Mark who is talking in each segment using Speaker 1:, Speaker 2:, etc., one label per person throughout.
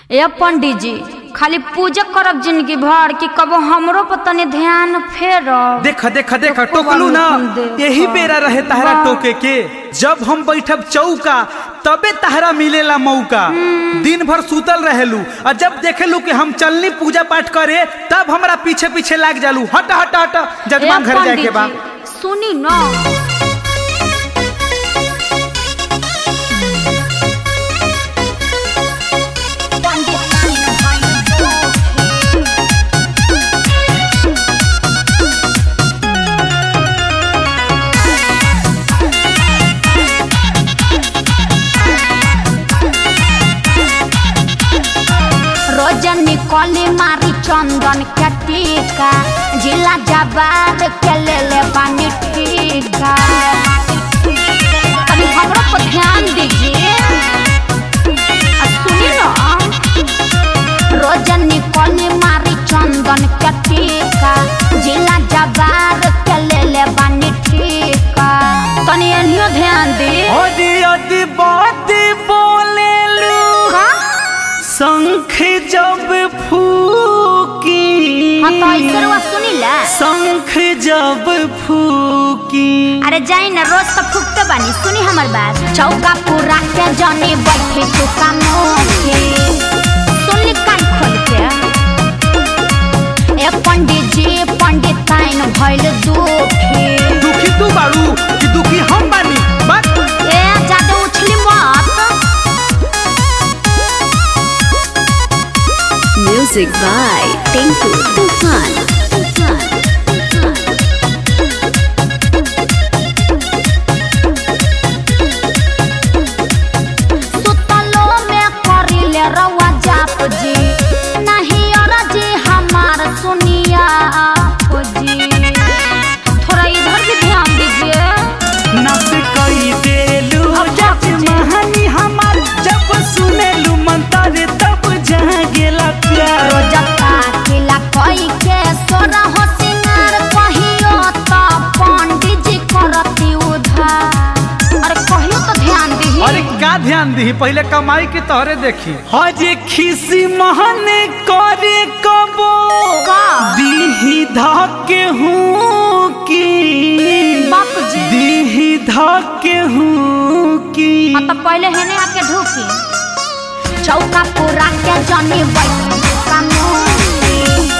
Speaker 1: ए पंडित जी खाली पूजा करब जिंदगी भर कि कबो हमरो पर तनी ध्यान फेरब
Speaker 2: देख देख देख
Speaker 1: तो
Speaker 2: टोकलू ना
Speaker 1: खूब देखा।
Speaker 2: यही बेरा रहे तहरा
Speaker 1: वाह।
Speaker 2: टोके के जब हम बैठब चौका तबे तहरा मिलेला मौका दिन भर सुतल रहेलू और जब देखेलू कि हम चलनी पूजा पाठ करे तब हमरा पीछे पीछे लाग जालू हट हट हट
Speaker 1: ए
Speaker 2: जजमान घर जाए के
Speaker 1: पंडित
Speaker 2: बा
Speaker 1: जी, सुनी ना रोजनी कली मारी चंदन के टीका जिला जबार के ले ले बानी टीका अभी हमरो पर ध्यान दीजिए आ सुनी ना रोजनी कली मारी चंदन के टीका जिला जबार के ले ले बानी टीका तनी एनियो ध्यान दी
Speaker 2: अरे अति बात बोलेलू
Speaker 1: का
Speaker 2: शंख जब फूकी
Speaker 1: हाँ तो ऐसे रुआ सुनी ला
Speaker 2: शंख जब फूकी
Speaker 1: अरे जाई ना रोज तो फूकते बानी सुनी हमर बात चौका पूरा के जानी बैठे चुका मोके सुनली कान खोल के ए पंडित जी पंडित ताइन भइल दुखी
Speaker 2: दुखी तू बारू कि दुखी हम बानी बात
Speaker 1: ए ज्यादा उछली मत
Speaker 3: Music by Tinku Tufan. Tufan.
Speaker 1: सुतलो में करिले रवा जाप जी नहीं और जी हमार सुनिया आप जी थोड़ा इधर भी ध्यान दीजिए
Speaker 2: नस कई देलू
Speaker 1: अब
Speaker 2: जज
Speaker 1: बाप जी।
Speaker 2: महानी हमार जब सुनेलू मंत्र तब जहाँ गेला प्यार
Speaker 1: रोजता किला कोई के सोरा हो सिंगार कहियो तो पंडित जी करती उधार अरे कहियो तो ध्यान दी
Speaker 2: अरे का ध्यान दी पहले कमाई के तोहरे देखी हजे खिसी महने करे कबो
Speaker 1: का?
Speaker 2: दीही धके हूँ की
Speaker 1: बाप जी।
Speaker 2: दीही धके हूँ की
Speaker 1: हाँ तो पहले हेने आके ढूकी चौका पूरा के जनी बैठी का मोती।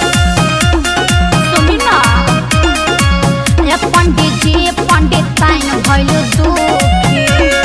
Speaker 1: सुनी ना ए पंडित जी पंडित ताइन भइल दुखी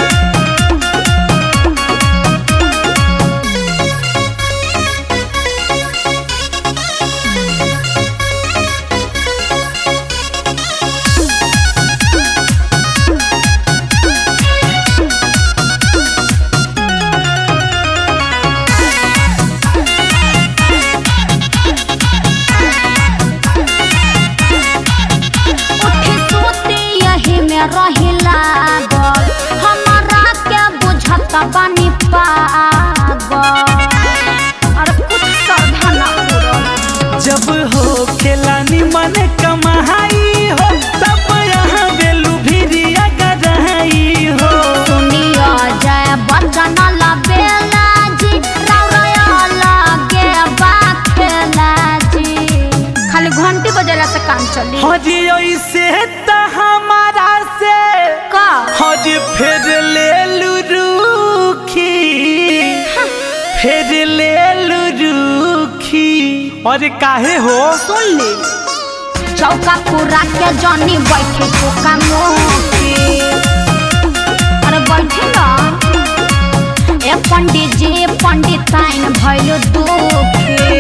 Speaker 1: उठी सूती यही में रही लागल हमारा के बुझत बानी पागल अरे कुछ सावधान ना पूरल
Speaker 2: जब हो खेलानी मन कमाई हो तब यहाँ बेलू भिरिया गराई हो
Speaker 1: सुनियो जय बंदन लबेला जी रौरया लगे बाखेला जी खाली घंटी बजेला से काम चली
Speaker 2: हजी ऐसे त हमारा से
Speaker 1: का
Speaker 2: हजी फिर ले लू रूखी फिर ले लू रूखी अरे काहे हो
Speaker 1: सुन ली चौका पूरा के जनी बैठे चौका मोके अरे बैठे ना ए पंडित जी पंडित ताइन भइल दुखी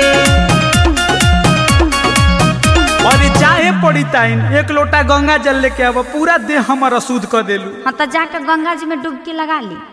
Speaker 2: अरे चाहे पड़ी ताइन एक लोटा गंगा जल लेके अब पूरा देह हमर अशुद्ध कर देलू
Speaker 1: हाँ तो जाके गंगा जी में डुबकी लगा ली